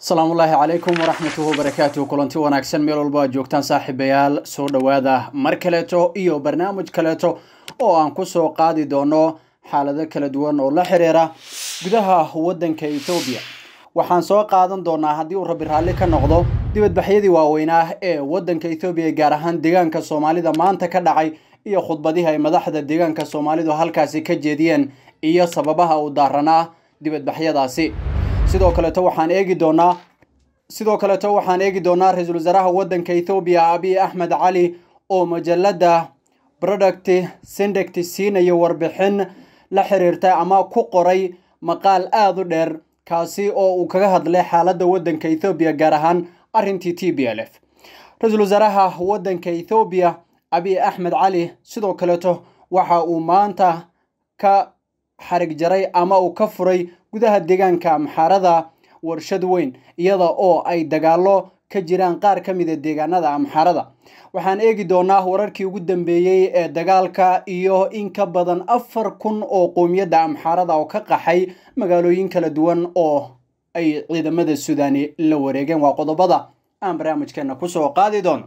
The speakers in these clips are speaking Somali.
asalaamullaahi calaykum waraxmatuhu wabarakaatuhu kulanti wanaagsan meel walba aad joogtaan saaxiibayaal soo dhowaada mar kaleeto iyo barnaamij kaleeto oo aan kusoo qaadi doono xaalado kala duwan oo la xiriira gudaha waddanka etoobiya waxaan soo qaadan doonaa haddii uu rabbi raalli ka noqdo dibadbaxyadii waaweynaa ee waddanka etoobiya gaar ahaan deegaanka soomaalida maanta ka dhacay iyo khudbadihii ay madaxda deegaanka soomaalidu halkaasi ka jeediyeen iyo sababaha uu daaranaa dibadbaxyadaasi sidoo kaleeto waxaan eegi doonaa sidoo kaleeto waxaan eegi doonaa ra-iisul wasaaraha waddanka ethoobiya abiy axmed cali oo majalada product sindect siinaya warbixin la xiriirta ama ku qoray maqaal aada u dheer kaasi oo uu kaga hadlay xaaladda waddanka ethoobiya gaar ahaan arrintii t b l f ra-iisul wasaaraha waddanka ethoobiya abiy axmed cali sidoo kaleeto waxa uu maanta ka xarig jaray ama uu ka furay gudaha deegaanka amxaarada warshad weyn iyada oo ay dagaalo ka jiraan qaar ka mida deegaanada amxaarada waxaan eegi doonaa wararkii ugu dambeeyey ee dagaalka iyo in ka badan afar kun oo qowmiyadda amxaarada oo ka qaxay magaalooyin kala duwan oo ay ciidamada suudani la wareegeen waa qodobada aan barnaamijkeena kusoo qaadi doono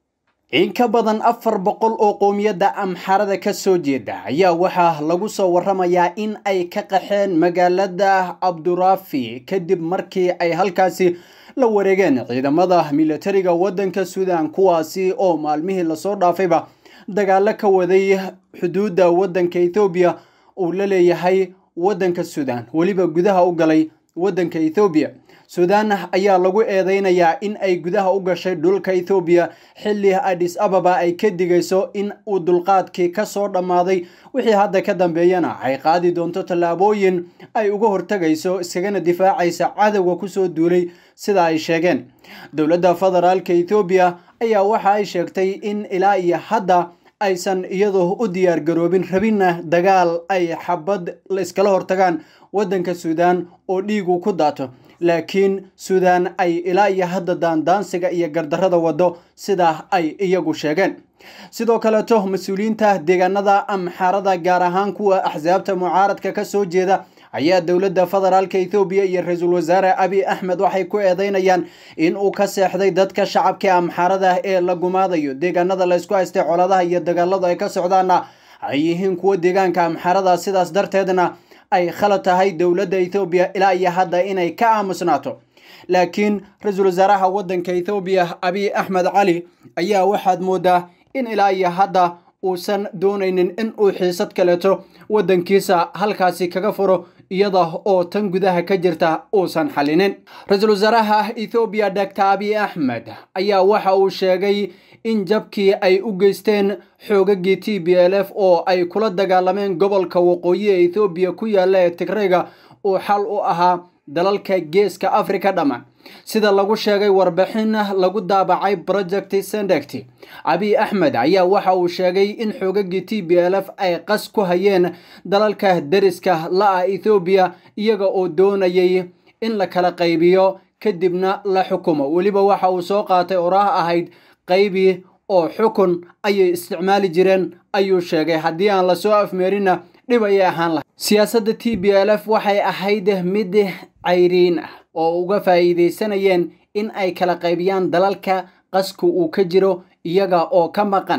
in ka badan afar boqol oo qowmiyadda amxaarada ka soo jeeda ayaa waxaa lagu soo waramayaa in ay ka qaxeen magaalada cabduraafi kadib markii ay halkaasi la wareegeen ciidamada militariga waddanka suudan kuwaasi oo maalmihii lasoo dhaafayba dagaalo ka waday xuduudda waddanka ethoobiya uu la leeyahay waddanka suudan weliba gudaha u galay waddanka ethoobiya suudan ayaa lagu eedeynayaa in ay gudaha u gashay dhulka ethoobiya xilli adis ababa ay ka digayso in uu dulqaadkii ka soo dhammaaday wixii hadda ka dambeeyana ay qaadi doonto tallaabooyin ay uga hortegayso iskagana difaacaysa cadowga kusoo duulay sida ay sheegeen dowladda federaalka ethoobiya ayaa waxa ay sheegtay in ilaa iyo hadda aysan iyadu u diyaar garoobin rabinna dagaal ay xabad iskala hortagaan waddanka suudan oo dhiigu ku daato laakiin suudan ay ilaa iyo hadda daandaansiga iyo gardarrada wado sidaa ay iyagu sheegeen sidoo kaleeto mas-uuliyiinta deegaanada amxaarada gaar ahaan kuwa axsaabta mucaaradka ka soo jeeda ayaa dowladda federaalka ethoobiya iyo ra-iisul wasaare abiy axmed waxay ku eedeynayaan in uu ka seexday dadka shacabka amxaarada ee la gumaadayo deegaanada laysku haystay coladaha iyo dagaaladu ay ka socdaana ay yihiin kuwa deegaanka amxaarada sidaas darteedna ay khalad tahay dowladda ethoobiya ilaa iyo hadda inay ka aamusnaato laakiin ra-iisul wasaaraha waddanka ethoobiya abiy axmed cali ayaa waxaad moodaa in ilaa iyo hadda uusan doonaynin in uu xiisad kaleeto waddankiisa halkaasi kaga furo iyada oo tan gudaha ka jirta uusan xallinin ra-iisul wasaaraha ethoobiya doctor abiy axmed ayaa waxa uu sheegay in jabkii ay u geysteen xoogagii t b l f oo ay kula dagaalameen gobolka waqooyi ee ethoobiya ku yaalla ee tigrayga uu xal u ahaa dalalka geeska africa dhammaan sida lagu sheegay warbixin lagu daabacay project sendect abiy axmed ayaa waxa uu sheegay in xoogagii t b l f ay qas ku hayeen dalalka deriska la-a ethoobiya iyaga oo doonayay in la kala qaybiyo kadibna la xukumo weliba waxa uu soo qaatay oraah ahayd qaybi oo xukun ayay isticmaali jireen ayuu sheegay haddii aan lasoo afmeerinna dhib ayay ahaan lahay siyaasadda t b l f waxay ahayd mid cayriin ah oo uga faa'iidaysanayeen in ay kala qaybiyaan dalalka qasku uu ka jiro iyaga oo ka maqan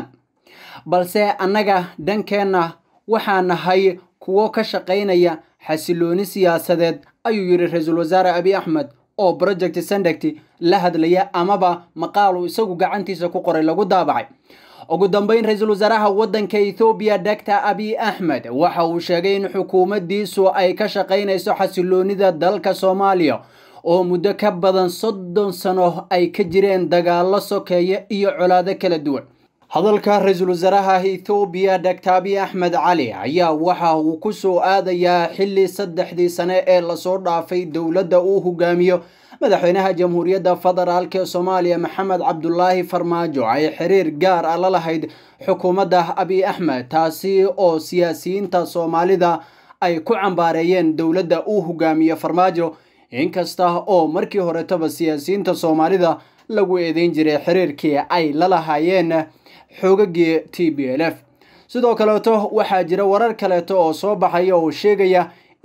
balse annaga dhankeenna waxaa nahay kuwo ka shaqaynaya xasilooni siyaasadeed ayuu yidhi ra-iisul wasaare abiy axmed oo project sendect la hadlaya amaba maqaal uu isagu gacantiisa ku qoray lagu daabacay ugu dambeyn ra-iisul wasaaraha waddanka ethoobiya doctor abiy axmed waxa uu sheegay in xukuumaddiisu ay ka shaqaynayso xasiloonida dalka soomaaliya oo muddo ka badan soddon sano ay ka jireen dagaalo sokeeye iyo colaado kala duwan hadalka ra-iisul wasaaraha ethoobiya doctor abiy axmed cali ayaa waxa uu ku soo aadayaa xilli saddexdii sane ee lasoo dhaafay dowladda uu hogaamiyo madaxweynaha jamhuuriyadda federaalk ee soomaaliya maxamed cabdulaahi farmaajo ay xiriir gaar ah la lahayd xukuumadda abiy axmed taasi oo siyaasiyiinta soomaalida ay ku cambaareeyeen dowladda uu hogaamiyo farmaajo inkasta oo markii horetaba siyaasiyiinta soomaalida lagu eedeyn jiray xiriirkii ay la lahaayeen xoogagii t b l f sidoo kaleeto waxaa jira warar kaleeto oo soo baxaya oo sheegaya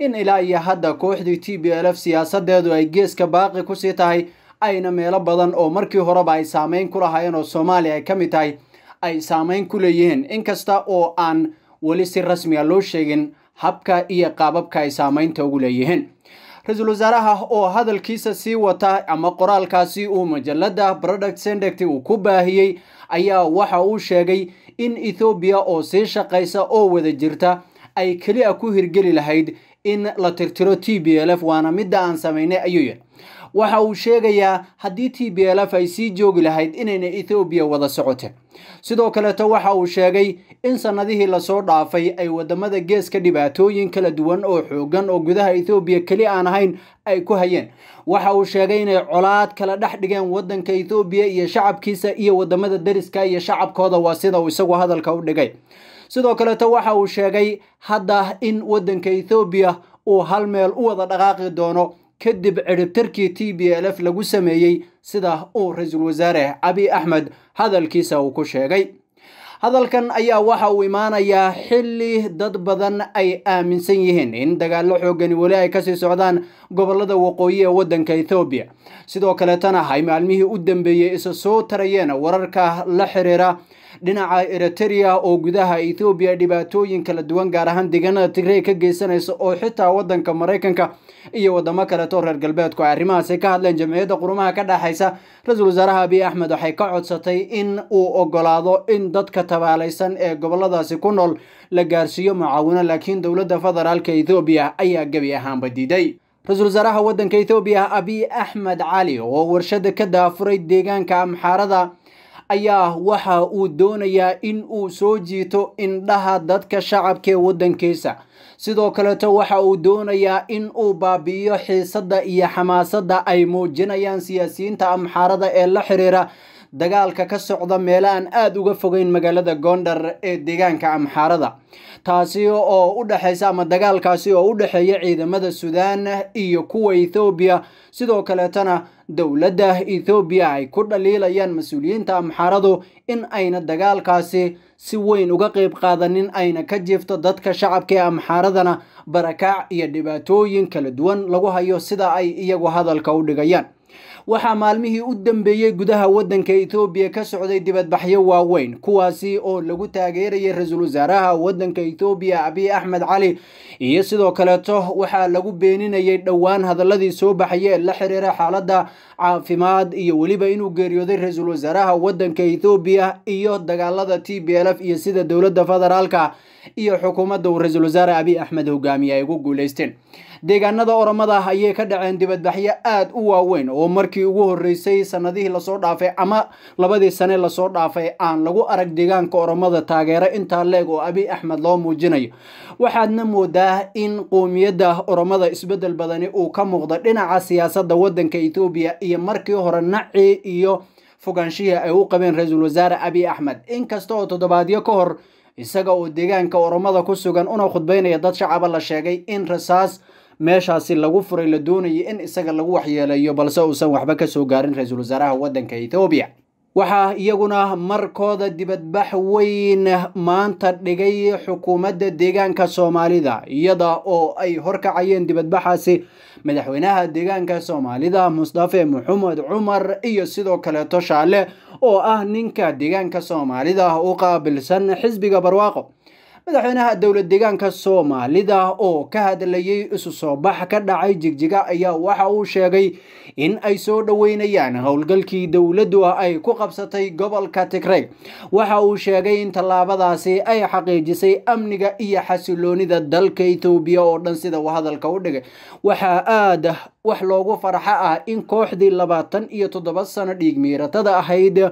in ilaa iyo hadda kooxdii t b l f siyaasadeedu ay geeska baaqi kusii tahay ayna meelo badan oo markii horeba ay saameyn ku lahaayeen oo soomaaliya ay ka mid tahay ay saameyn ku leeyihiin inkasta oo aan weli si rasmiga loo sheegin habka iyo qaababka ay saameynta ugu leeyihiin ra-iisul wasaaraha oo hadalkiisa sii wata ama qoraalkaasi uu majalada product sendect uu ku baahiyey ayaa waxa uu sheegay in ethoobiya oo sii shaqaysa oo wada jirta ay keliya ku hirgeli lahayd in la tirtiro t b l f waana midda aan samaynay ayuu yidhi waxa uu sheegayaa haddii t b l f ay sii joogi lahayd inayna ethoobiya wada socoteen sidoo kaleeto waxa uu sheegay in sanadihii lasoo dhaafay ay wadamada geeska dhibaatooyin kala duwan oo xoogan oo gudaha ethoobiya keli aan ahayn ay ku hayeen waxa uu sheegay inay colaad kala dhex dhigeen wadanka ethoobiya iyo shacabkiisa iyo wadamada deriska iyo shacabkooda waa sida uu isagu hadalka u dhigay sidoo kaleeto waxa uu sheegay hadda in wadanka ethoobiya uu hal meel u wada dhaqaaqi doono kadib ciribtarkii t b l f lagu sameeyey sida uu ra-iisul wasaare cabi axmed hadalkiisa uu ku sheegay hadalkan ayaa waxa uu imaanayaa xilli dad badan ay aaminsan yihiin in dagaalo xoogani weli ay kasii socdaan gobolada waqooyi ee wadanka ethoobiya sidoo kaleetana ay maalmihii u dambeeyey isa soo tarayeen wararka la xiriira dhinaca eriteria oo gudaha ethoobiya dhibaatooyin kala duwan gaar ahaan deegaanada tigrey ka geysanaysa oo xitaa wadanka maraykanka iyo wadamo kaleeto reer galbeedku ay arrimahaasi ka hadleen jamciyadda qurumaha ka dhexaysa ra-iisul wasaaraha abiy axmed waxay ka codsatay in uu ogolaado in dadka tabaalaysan ee goboladaasi ku nool la gaarsiiyo mucaawino laakiin dowladda federaalka ethoobiya ayaa gebi ahaanba diiday ra-iisul wasaaraha wadanka ethoobiya abiy axmed cali oo warshada ka daafuray deegaanka amxaarada ayaa waxa uu doonayaa in uu soo jiito indhaha dadka shacabka ee wadankiisa sidoo kaleeto waxa uu doonayaa in uu baabi'iyo xiisadda iyo xamaasadda ay muujinayaan siyaasiyiinta amxaarada ee la xiriira dagaalka ka socda meelo aan aada uga fogeyn magaalada gondar ee deegaanka amxaarada taasi oo u dhexaysa ama dagaalkaasi oo u dhexeeya ciidamada suudaan iyo kuwa ethoobiya sidoo kaleetana dowladda ethoobiya ay ku dhaliilayaan mas-uuliyiinta amxaaradu in ayna dagaalkaasi si weyn uga qeyb qaadanin ayna ka jiifto dadka shacabka ee amxaaradana barakaac iyo dhibaatooyin kala duwan lagu hayo sida ay iyagu hadalka u dhigayaan waxaa maalmihii u dambeeyey gudaha wadanka ethoobiya ka socday dibadbaxyo waaweyn kuwaasi oo lagu taageerayay ra-iisul wasaaraha wadanka ethoobiya abiy axmed cali iyo sidoo kaleeto waxaa lagu beeninayay dhowaan hadaladii soo baxaya ee la xiriira xaaladda caafimaad iyo weliba inuu geeriyooday ra-iisul wasaaraha wadanka ethoobiya iyo dagaalada t b l f iyo sida dowladda federaalka iyo xukuumadda uu ra-iisul wasaare abiy axmed hogaamiye ay ugu guuleysteen deegaanada oromada ayay ka dhaceen dibadbaxyo aada u waaweyn oo markii ugu horeysay sanadihii lasoo dhaafay ama labadii sane lasoo dhaafay aan lagu arag deegaanka oromada taageero intaa leeg oo abiy axmed loo muujinayo waxaadna moodaa in qoomiyadda oromada isbedel badani uu ka muuqda dhinaca siyaasadda wadanka ethoobiya iyo markii hore naci iyo fogaanshihii ay u qabeen ra-iisul wasaare abiy axmed inkasta oo toddobaadyo ka hor isaga oo deegaanka oromada ku sugan una khudbeynaya dad shacaba la sheegay in rasaas meeshaasi lagu furay la doonayay in isaga lagu waxyeeleeyo balse uusan waxba kasoo gaarin ra-iisul wasaaraha wadanka ethoobiya waxaa iyaguna markooda dibadbax weyn maanta dhigay xukuumadda deegaanka soomaalida iyada oo ay horkacayeen dibadbaxaasi madaxweynaha deegaanka soomaalida mustafe maxamed cumar iyo sidoo kaleeto shaale oo ah ninka deegaanka soomaalida u qaabilsan xisbiga barwaaqo madaxweynaha dowlad deegaanka soomaalida oo ka hadlayay isu soo bax ka dhacay jigjiga ayaa waxa uu sheegay in ay soo dhoweynayaan howlgalkii dowladdu ay ku qabsatay gobolka tigrey waxa uu sheegay in tallaabadaasi ay xaqiijisay amniga iyo xasiloonida dalka ethoobiya oo dhan sida uu hadalka u dhigay waxaa aada wax loogu farxo ah in kooxdii labaatan iyo toddoba sano dhiig miiratada ahayd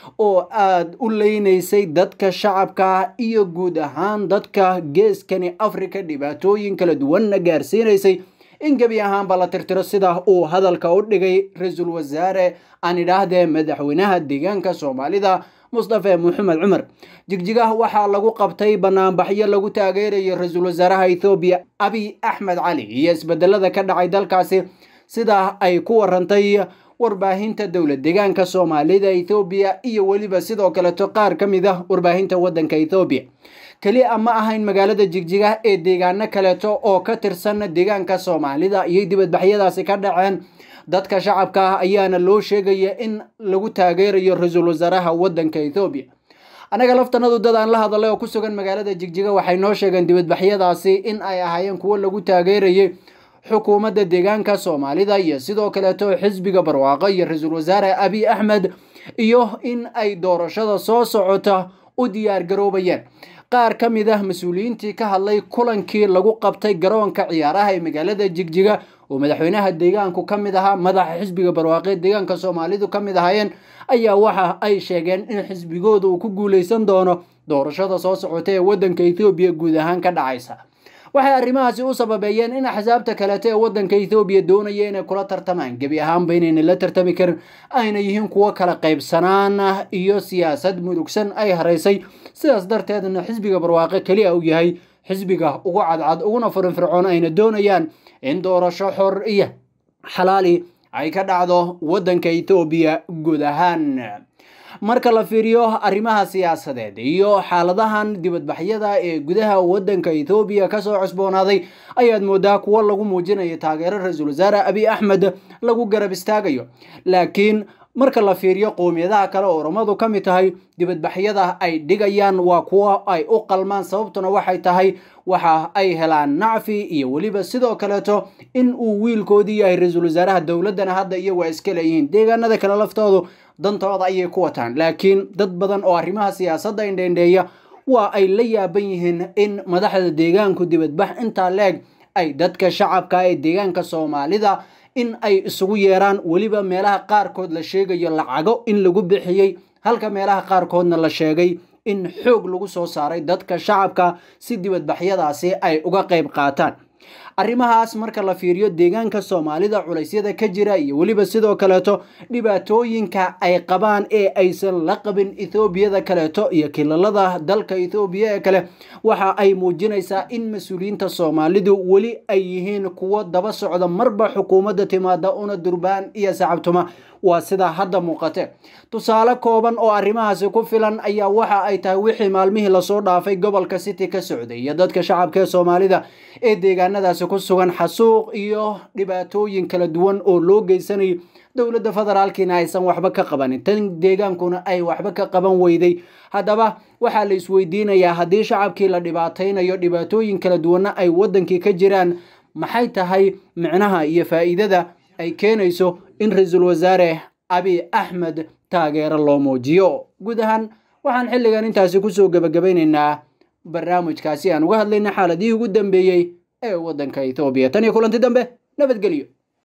oo aada u leynaysay dadka shacabka iyo guud ahaan dadka geeskani africa dhibaatooyin kala duwanna gaarsiinaysay in gebi ahaanba la tirtiro sida uu hadalka u dhigay ra-iisul wasaare aan idhaahdee madaxweynaha deegaanka soomaalida mustafe maxamed cumar jigjiga waxaa lagu qabtay banaanbaxyo lagu taageerayo ra-iisul wasaaraha ethoobiya abiy axmed cali iyo isbedelada ka dhacay dalkaasi sida ay ku warantay warbaahinta dowlad deegaanka soomaalida ethoobiya iyo weliba sidoo kaleto qaar ka mid ah warbaahinta wadanka ethoobiya keliya ma ahayn magaalada jigjiga ee deegaano kaleeto oo ka tirsan deegaanka soomaalida iyo dibadbaxyadaasi ka dhaceen dadka shacabka ah ayaana loo sheegaya in lagu taageerayo ra-iisul wasaaraha wadanka ethoobiya annaga laftanadu dad aan la hadalay oo ku sugan magaalada jigjiga waxay noo sheegeen dibadbaxyadaasi in ay ahaayeen kuwo lagu taageerayay xukuumadda deegaanka soomaalida iyo sidoo kaleeto xisbiga barwaaqo iyo ra-iisul wasaare abiy axmed iyo in ay doorashada soo socota u diyaar garoobayeen qaar ka mid ah mas-uuliyiintii ka hadlay kulankii lagu qabtay garoonka ciyaaraha ee magaalada jigjiga oo madaxweynaha deegaanku ka mid ahaa madaxa xisbiga barwaaqe deegaanka soomaalidu ka mid ahaayeen ayaa waxa ay sheegeen in xisbigooda uu ku guuleysan doono doorashada soo socota ee wadanka ethoobiya guud ahaan ka dhacaysa waxay arrimahaasi u sababeeyeen in axsaabta kaleeto ee wadanka ethoobiya doonaya inay kula tartamaan gebi ahaanba inayna la tartami karin ayna yihiin kuwo kala qaybsanaan iyo siyaasad mudugsan ay haraysay sidaas darteedna xisbiga barwaaqe keliya uu yahay xisbiga ugu cadcad uguna furinfircoon ayna doonayaan in doorasho xor iyo xalaali ay ka dhacdo wadanka ethoobiya guud ahaan marka la fiiriyo arrimaha siyaasadeed iyo xaaladahan dibadbaxyada ee gudaha wadanka ethoobiya kasoo cusboonaaday ayaad moodaa kuwo lagu muujinayo taageero ra-iisul wasaare abiy axmed lagu garab istaagayo laakiin marka la fiiriyo qowmiyadaha kale oo oromadu ka mid tahay dibadbaxyada ay dhigayaan waa kuwo ay u qalmaan sababtuna waxay tahay waxa ay helaan nacfi iyo weliba sidoo kaleeto in uu wiilkoodii yahay ra-iisul wasaaraha dowladdana hadda iyagu ay iska leeyihiin deegaanada kale laftoodu dantooda ayay ku wataan laakiin dad badan oo arrimaha siyaasadda indheendheeya waa ay la yaaban yihiin in madaxda deegaanku dibadbax intaa leeg ay dadka shacabka ee deegaanka soomaalida in ay isugu yeeraan weliba meelaha qaarkood la sheegayo lacago in lagu bixiyey halka meelaha qaarkoodna la sheegay in xoog lagu soo saaray dadka shacabka si dibadbaxyadaasi ay uga qayb qaataan arrimahaas marka la fiiriyo deegaanka soomaalida culeysyada ka jira iyo weliba sidoo kaleeto dhibaatooyinka ay qabaan ee aysan la qabin ethoobiyada kaleeto iyo kilalada dalka ethoobiya ee kale waxa ay muujinaysaa in mas-uuliyiinta soomaalidu weli ay yihiin kuwo daba socda marba xukuumadda timaada una durbaan iyo sacabtuma waa sidaa hadda muuqate tusaale kooban oo arrimahaasi ku filan ayaa waxa ay tahay wixii maalmihii lasoo dhaafay gobolka city ka socday iyo dadka shacabka ee soomaalida ee deegaanadaasi ku sugan xasuuq iyo dhibaatooyin kala duwan oo loo geysanayo dowladda federaalkiina aysan waxba ka qabanin tan deegaankuna ay waxba ka qaban weyday haddaba waxaa la isweydiinayaa haddii shacabkii la dhibaataynayo dhibaatooyin kala duwanna ay wadankii ka jiraan maxay tahay micnaha iyo faa'iidada ay keenayso in ra-iisul wasaare abiy axmed taageero loo muujiyo guud ahaan waxaan xilligan intaasi kusoo gebagabaynaynaa barnaamijkaasi aan uga hadlayna xaaladihii ugu dambeeyey ee waddanka ethoobiya tan iyo kulanti dambe nabadgelyo